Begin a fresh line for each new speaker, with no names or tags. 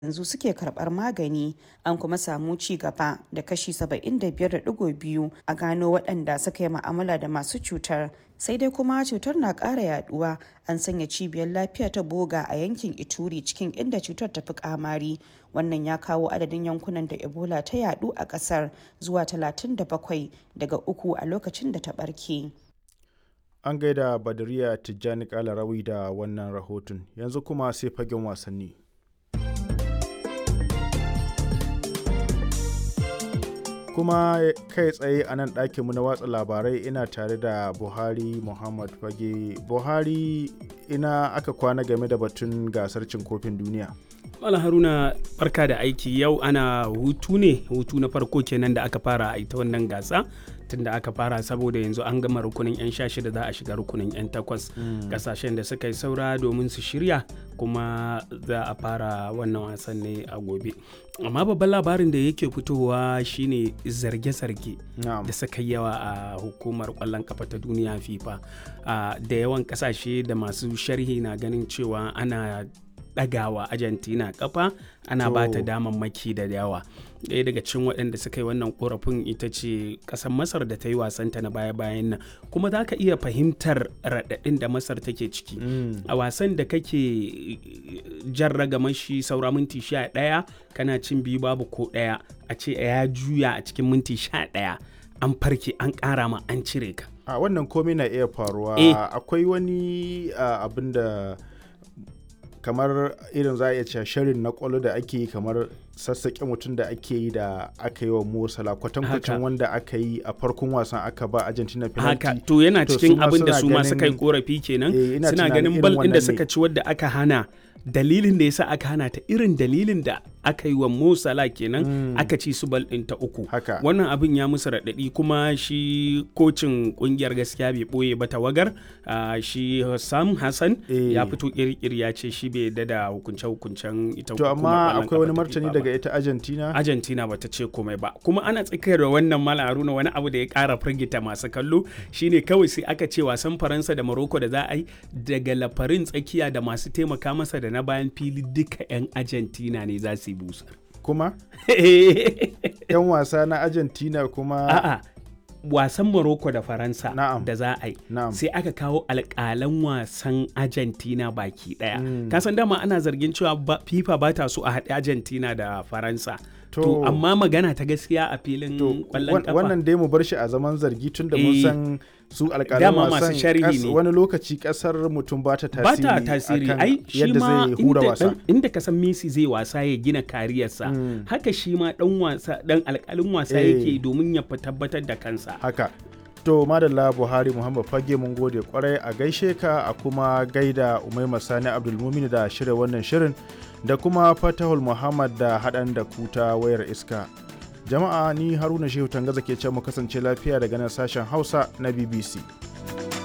yanzu suke karɓar magani an kuma samu ci gaba da kashi 75.2 a gano waɗanda suka yi ma'amala da masu cutar sai dai kuma cutar na ƙara yaduwa an sanya cibiyar lafiya ta boga a yankin ituri cikin inda cutar ta fi kamari wannan ya kawo adadin yankunan da ebola ta yadu a ƙasar zuwa 37 daga uku a lokacin da ta ɓarke.
an gaida badariya tijjani kalarawi da wannan rahoton yanzu kuma sai fagen wasanni kuma kai tsaye a nan ɗakinmu na watsa labarai ina tare da buhari muhammad fage buhari ina aka kwana game da batun gasar cin kofin duniya
Mala Haruna barka da aiki yau ana hutu ne hutu na farko kenan da aka fara a ita wannan gasa tun da aka fara saboda yanzu an gama rukunin 'yan sha shida za a shiga rukunin 'yan takwas kasashen da suka yi saura domin su shirya kuma za a fara wannan wasan ne a gobe amma babban labarin da yake fitowa shine zarge-zarge da suka yawa a hukumar kwallon kafa ta duniya fifa da yawan kasashe da masu sharhi na ganin cewa ana ɗagawa argentina kafa ana ba ta damammaki da yawa ɗaya daga cikin waɗanda suka yi wannan korafin ita ce ƙasar masar da ta yi wasanta na baya-bayan nan kuma za ka iya fahimtar raɗaɗin da masar take ciki a wasan da kake jan ragaman shi saura minti sha ɗaya kana cin biyu babu ko ɗaya a ce ya juya a cikin minti sha ɗaya an farke an ƙara ma an cire ka
a wannan komai na iya faruwa akwai wani abin da kamar irin za a iya cewa shirin na kwallo da ake yi kamar sassaƙe mutum da ake yi da aka yi wa Mosala kwatankwacin wanda aka yi a farkon wasan aka ba Argentina penalty.
Haka to yana cikin abin da su ma suka yi korafi kenan suna ganin bal ɗin da suka ci wadda aka hana dalilin da yasa aka hana ta irin dalilin da aka yi wa Mo Salah kenan mm. aka ci su bal ɗin ta uku. Wannan abin ya musu raɗaɗi kuma shi kocin ƙungiyar gaskiya bai ɓoye ba tawagar uh, shi Sam Hassan e. ya fito ƙirƙir ya ce shi bai yadda da hukunce-hukuncen ita
To amma akwai wani martani daga ita Argentina?
Argentina bata ce komai ba. Kuma ana tsakiyar da wannan Mala Haruna wani abu da ya ƙara firgita masu kallo shine kawai sai aka ce wasan Faransa da Morocco da za a yi daga lafarin tsakiya da masu taimaka masa da na bayan fili duka 'yan Argentina ne za su yi busar.
Kuma? 'Yan wasa na Argentina kuma?
A'a. wasan Morocco da Faransa da za a yi sai aka kawo alƙalan wasan Argentina baki ɗaya. Mm. Kasan dama ana zargin cewa FIFA ba ta so a haɗe Argentina da Faransa. To, to amma magana ta gaskiya a filin kwallon kafa.
Wannan dai mu bar shi a zaman zargi tun da mun san su alƙalan wasan
ne.
wani lokaci kasar mutum ba ta tasiri
ba ta tasiri ai shi ma inda, inda ka san Messi zai wasa ya gina kariyarsa mm. haka shi ma dan wasa dan alƙalin wasa hey. yake domin ya tabbatar da kansa
haka to madalla buhari muhammad fage mun gode kwarai a gaishe ka a kuma gaida umaima sani abdulmumin da shirya wannan shirin da kuma fatahul muhammad da haɗan da kuta wayar iska jama'a ni haruna shehu tangaza ke ce mu kasance lafiya daga nan sashen hausa na bbc